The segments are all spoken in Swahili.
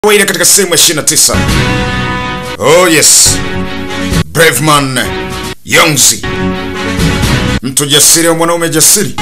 kawaida katika sehemu ya 29. Oh yes. Braveman Yongzi. Mtu jasiri wa mwanaume jasiri.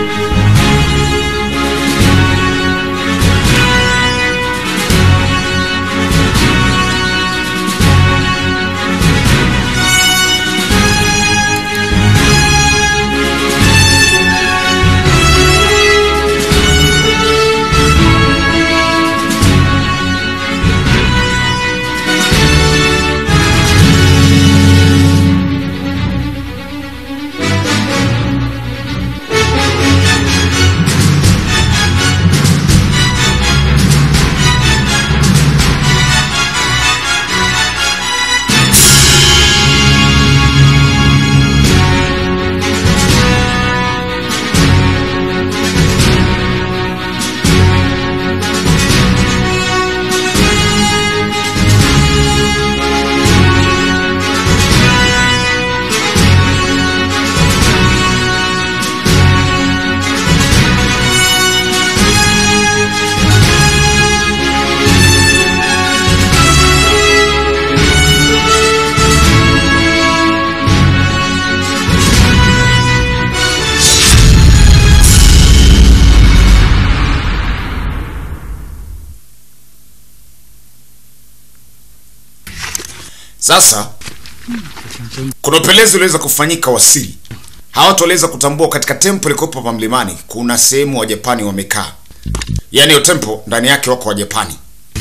Sasa kuna upelelezi uliweza kufanyika wa siri. Hawa watu waliweza kutambua katika tempo ilikopo hapa mlimani kuna sehemu wa Japani wamekaa, yaani hiyo tempo ndani yake wako wa Japani.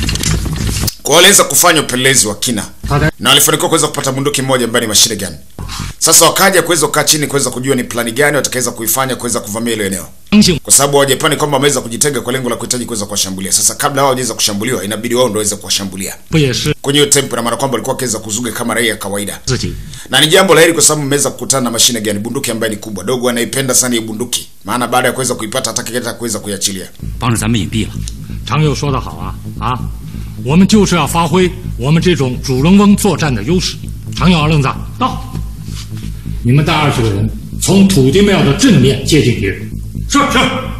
Kwa hiyo waliweza kufanya upelelezi wa kina na walifanikiwa kuweza kupata bunduki moja ambayo ni machine gun. Sasa wakaja kuweza kukaa chini kuweza kujua ni plani gani watakaweza kuifanya kuweza kuvamia ile eneo, kwa sababu Wajapani kwamba wameweza kujitenga kwa lengo la kuhitaji kuweza kuwashambulia. Sasa kabla hao hawajaweza kushambuliwa, inabidi wao ndio waweze kuwashambulia 不也是 kwenye hiyo tempo, na maana kwamba walikuwa wakiweza kuzuga kama raia ya kawaida 自己 na ni jambo la heri kwa sababu mmeweza kukutana na mashine gani, bunduki ambayo ni kubwa. Dogo anaipenda sana hii bunduki, maana baada ya kuweza kuipata hataki hata kuweza kuiachilia. 帮着咱们隐蔽了。 常友说得好啊啊，我们就是要发挥我们这种主人翁作战的优势。常有二愣子到，你们带二十个人从土地庙的正面接近敌人。是是，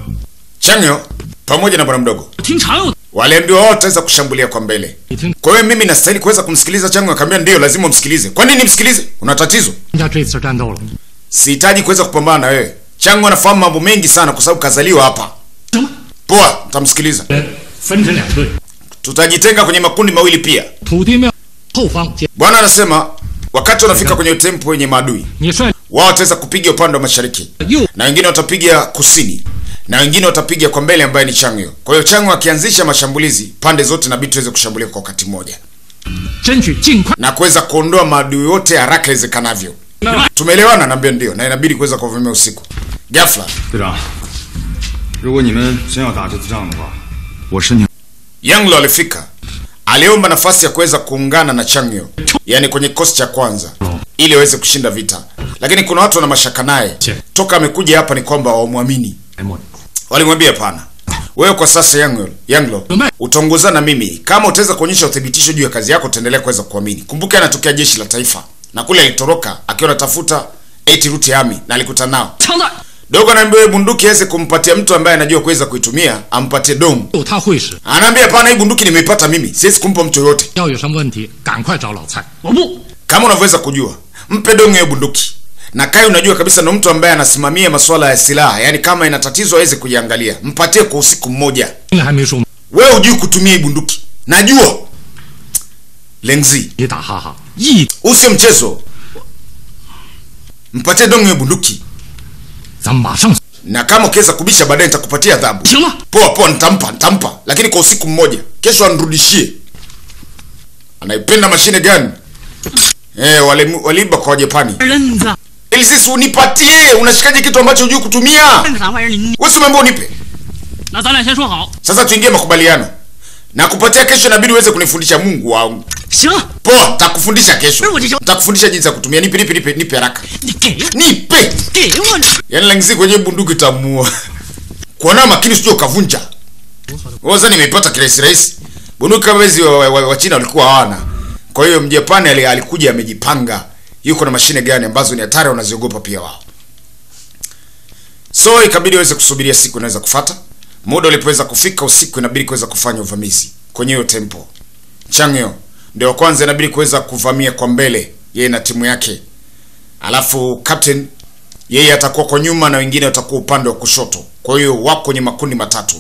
Changyo pamoja na bwana mdogo 听常有的， waliambiwa wao wataweza kushambulia kwa mbele. 你听 Kwa hiyo mimi nastahili kuweza kumsikiliza Changyo? Akaambia ndio, lazima umsikilize. Kwa nini msikilize? Una tatizo? 人家这次战斗了， Sihitaji kuweza kupambana na wewe. Changyo anafahamu mambo mengi sana kwa sababu kazaliwa hapa. 什么？ Poa, utamsikiliza. 人分成两队， Tutajitenga kwenye makundi mawili pia. 土地庙后方接 Bwana anasema wakati wanafika kwenye tempo yenye maadui, 你率 wao wataweza kupiga upande wa mashariki 右 na wengine watapiga kusini na wengine watapiga kwa mbele ambaye ni Changyo. Kwa hiyo Changyo akianzisha mashambulizi, pande zote inabidi tuweze kushambulia kwa wakati mmoja 争取尽快 na kuweza kuondoa maadui wote haraka iwezekanavyo. Tumeelewana? Naambia ndio, na inabidi kuweza kuvamia usiku. Ghafla 队长，如果你们真要打这次仗的话，我申请 Yanglo alifika, aliomba nafasi ya kuweza kuungana na Changyo, yaani kwenye kikosi cha kwanza, ili aweze kushinda vita, lakini kuna watu wana mashaka naye toka amekuja hapa, ni kwamba wamwamini. 哎莫， Walimwambia hapana, wewe kwa sasa Yanglo, Yanglo utaongozana na mimi. Kama utaweza kuonyesha uthibitisho juu ya kazi yako, utaendelea kuweza kuamini. Kumbuka anatokea jeshi la taifa, na kule alitoroka akiwa anatafuta eti route army na alikutana nao. 枪弹， Dogo anaambia wewe bunduki aweze kumpatia mtu ambaye anajua kuweza kuitumia, ampatie domu. 有他会使， Anaambia hapana, hii bunduki nimeipata mimi, siwezi kumpa mtu yoyote. 要有什么问题赶快找老蔡。 我不， Kama unavyoweza kujua, mpe domu hiyo bunduki. Na Kai unajua kabisa ndo mtu ambaye anasimamia masuala ya silaha, yaani kama ina tatizo aweze kuiangalia. Mpatie kwa usiku mmoja. 现在还没说， Wewe hujui kutumia hii bunduki, najua. Lengzi, 你打哈哈，一 huu sio mchezo. Mpatie domu hiyo bunduki, 咱们马上 na kama ukiweza kubisha baadaye nitakupatia adhabu. 行了， Poa poa, nitampa nitampa, lakini kwa usiku mmoja. Kesho anirudishie. Anaipenda mashine gani? Eh, wale waliiba kwa Wajapani. 人子， Ili sisi unipatie, unashikaje kitu ambacho hujui kutumia? 干个啥玩意儿？你 Wewe si umeambiwa unipe. 那咱俩先说好， Sasa tuingie makubaliano. Na kupatia kesho inabidi uweze kunifundisha Mungu wangu. 行了， Poa, takufundisha kesho. Wewe utisho- Takufundisha jinsi ya kutumia. Nipe nipe nipe nipe haraka. 你给我， Nipe. 给我你， Yaani langisi kwenye bunduki tamua. Kuona makini usije ukavunja. Wewe sasa nimeipata kirahisi rahisi. Bunduki kama hizi wa, wa, wa, wa China walikuwa hawana. Kwa hiyo Mjapani ali- alikuja amejipanga. Yuko na mashine gani ambazo ni hatari wanaziogopa pia wao. So ikabidi waweze kusubiria siku inaweza kufata. Muda ulipoweza kufika usiku inabidi kuweza kufanya uvamizi kwenye hiyo tempo. Changyo ndio wa kwanza inabidi kuweza kuvamia kwa mbele, yeye na timu yake, alafu captain yeye atakuwa kwa nyuma na wengine watakuwa upande wa kushoto. Kwa hiyo wako kwenye makundi matatu.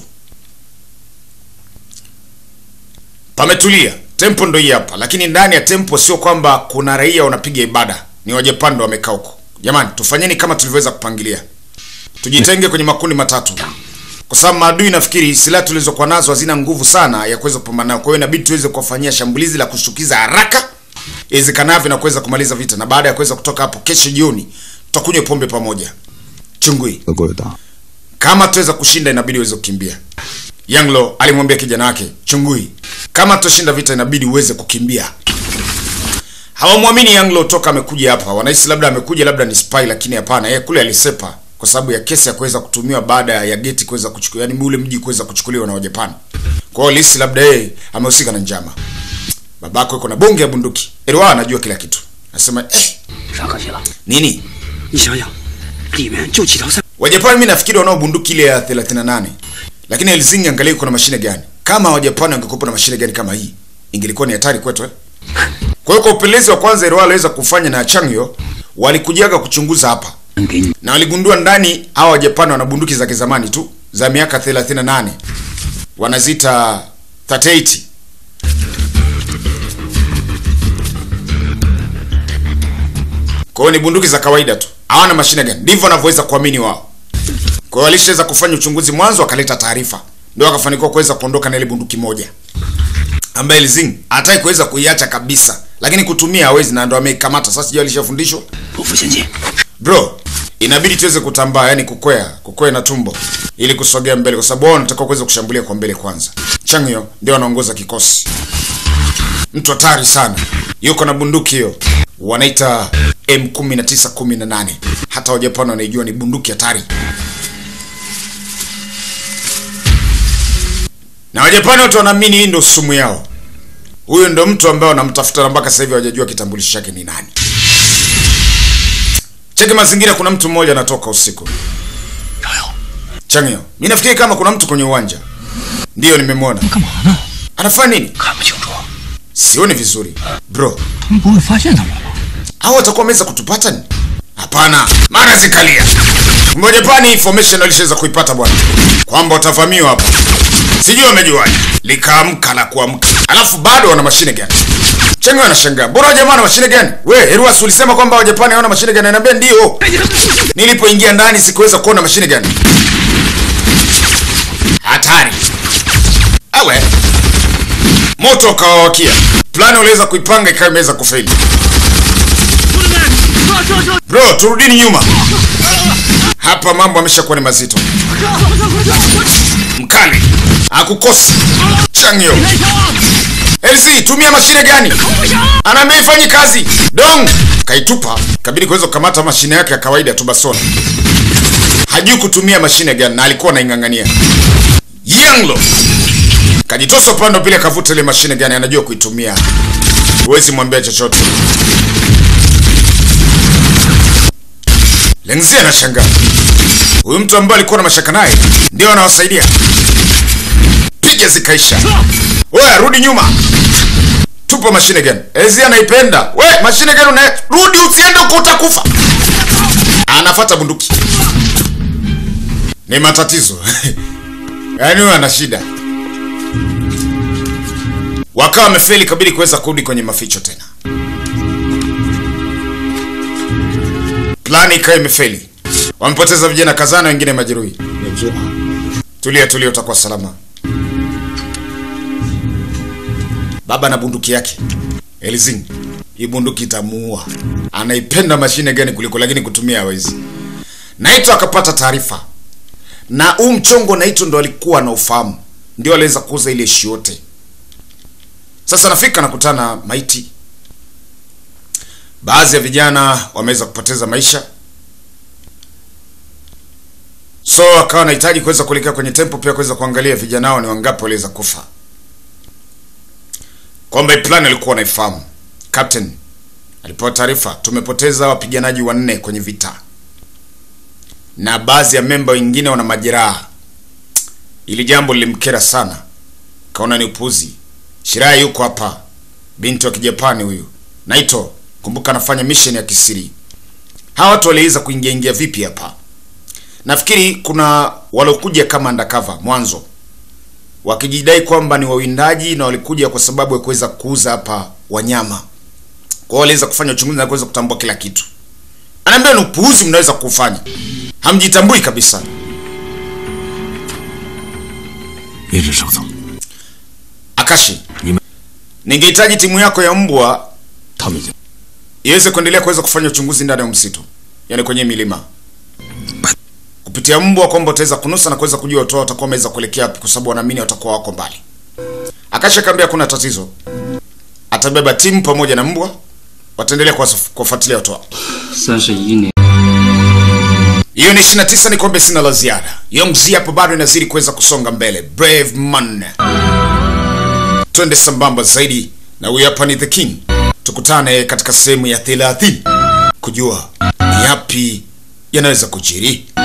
Pametulia, tempo ndo hii hapa, lakini ndani ya tempo sio kwamba kuna raia wanapiga ibada, ni Wajapani ndo wamekaa huko. Jamani, tufanyeni kama tulivyoweza kupangilia, tujitenge kwenye makundi matatu, kwa sababu maadui nafikiri silaha tulizokuwa nazo hazina nguvu sana ya kuweza kupambana nao. Kwa hiyo inabidi tuweze kuwafanyia shambulizi la kushtukiza haraka iwezekanavyo na kuweza kumaliza vita, na baada ya kuweza kutoka hapo, kesho jioni tutakunywa pombe pamoja. Chungui, 德国有大， kama tuweza kushinda inabidi uweze kukimbia. Yanglo alimwambia kijana wake Chungui, kama tutashinda vita inabidi uweze kukimbia. Hawamwamini Yanglo toka amekuja hapa, wanahisi labda amekuja labda ni spy, lakini hapana, yeye kule alisepa kwa sababu ya kesi ya kuweza kutumiwa baada ya geti kuweza kuchukuliwa, yani ule mji kuweza kuchukuliwa na Wajapani. Kwa hiyo lisi labda yeye amehusika na njama. Babako yuko na bonge ya bunduki, Erwa anajua kila kitu. Anasema eh, 啥可惜了？ nini 你想想，里面就几条三， Wajapani mimi nafikiri wanao bunduki ile ya 38. Lakini Helsinki angalia kuna mashine gani? Kama Wajapani wangekuwa na mashine gani kama hii, ingelikuwa ni hatari kwetu eh. Kwa hiyo kwa upelelezi wa kwanza Irwa aliweza kufanya na Changyo, walikujaga kuchunguza hapa 能给你 na waligundua ndani hawa Wajapani wana bunduki za kizamani tu za miaka 38. Wanazita 38. Kwa hiyo ni bunduki za kawaida tu, hawana mashine gani. Ndivyo wanavyoweza kuamini wao. Kwa hiyo walishaweza kufanya uchunguzi mwanzo, wakaleta taarifa, ndio wakafanikiwa kuweza kuondoka na ile bunduki moja ambaye Lizing hataki kuweza kuiacha kabisa, lakini kutumia hawezi, na ndo ameikamata sasa. Sijui alishafundishwa 匍匐前进。 bro inabidi tuweze kutambaa yani kukwea kukwea na tumbo ili kusogea mbele kwa sababu wao wanataka kuweza kushambulia kwa mbele kwanza changyo ndio anaongoza kikosi mtu hatari sana yuko na bunduki hiyo wanaita m1918 hata wajapani wanaijua ni bunduki hatari na wajapani wote wanaamini hii ndio sumu yao huyo ndo mtu ambaye wanamtafuta na mpaka sasa hivi hawajajua kitambulisho chake ni nani cheki mazingira kuna mtu mmoja anatoka usiku 赵友， changio mi nafikiri kama kuna mtu kwenye uwanja ndiyo nimemwona 干嘛呢？ anafanya nini 看不清楚， sioni vizuri bro 他们不会发现他们吧？ au watakuwa wameweza kutupata ni hapana mara zikalia mojapani information alishaweza kuipata bwana kwamba watavamiwa hapa sijui wamejuaje likaamka la kuamka alafu bado wana mashine gani chengo anashangaa bora jamaa na mashine gani we heruas ulisema kwamba wajapani hawana mashine gani anaambia ndio nilipoingia ndani sikuweza kuona mashine gani hatari awe moto ukawawakia plani uliweza kuipanga ikawa imeweza kufeli 兄弟们，撤撤撤！ bro turudini nyuma hapa mambo ameshakuwa ni mazito mkali akukosi changyo 开枪啊！ LC tumia mashine gani anaambia ifanyi kazi dong kaitupa kabidi kuweza kukamata mashine yake ya kawaida tu basona hajui kutumia mashine gani na alikuwa anaing'ang'ania yanglo kajitosa upande wa pili akavuta ile mashine gani anajua kuitumia huwezi mwambia chochote lengzi anashangaa huyu mtu ambaye alikuwa na mashaka naye ndio anawasaidia piga zikaisha we rudi nyuma tupa mashine gani ezi anaipenda we mashine gani una rudi usiende huko utakufa anafata bunduki ni matatizo yaani huyo ana shida wakawa wamefeli kabidi kuweza kurudi kwenye maficho tena plani ikawa imefeli wamepoteza vijana kadhaa na wengine majeruhi 忍住啊！ tulia tulia utakuwa salama baba na bunduki yake elizing hii bunduki itamuua anaipenda mashine gani kuliko lakini kutumia hawezi naito akapata taarifa na huu mchongo naito ndo alikuwa na ufahamu ndio aliweza kuuza ile ishi yote sasa nafika nakutana na maiti baadhi ya vijana wameweza kupoteza maisha so akawa anahitaji kuweza kuelekea kwenye tempo pia kuweza kuangalia vijana hao ni wangapi waliweza kufa kwamba hii plan alikuwa anaifahamu captain alipewa taarifa tumepoteza wapiganaji wanne kwenye vita na baadhi ya memba wengine wana majeraha ili jambo lilimkera sana kaona ni upuzi shiraha yuko hapa binti wa kijapani huyu naito kumbuka anafanya mission ya kisiri hawa watu waliweza kuingia ingia vipi hapa nafikiri kuna waliokuja kama undercover mwanzo wakijidai kwamba ni wawindaji na walikuja kwa sababu ya kuweza kuuza hapa wanyama kwao waliweza kufanya uchunguzi na kuweza kutambua kila kitu anaambia ni upuuzi mnaweza kufanya hamjitambui kabisa 一直守走， akashi Nime- ningehitaji timu yako ya mbwa 他们已经 iweze kuendelea kuweza kufanya uchunguzi ndani ya msitu yani kwenye milima kupitia mbwa kwamba utaweza kunusa na kuweza kujua watu wao watakuwa wameweza kuelekea wapi kwa sababu wanaamini watakuwa wako mbali akasha kaambia kuna tatizo atabeba timu pamoja na mbwa wataendelea kuwasuf- kuwafuatilia watu wao 三十一年， hiyo ni 29 ni kombe sina la ziada yongzi hapo bado inazidi kuweza kusonga mbele brave man twende sambamba zaidi na huyu hapa ni the king tukutane katika sehemu ya 30 kujua ni yapi yanaweza kujiri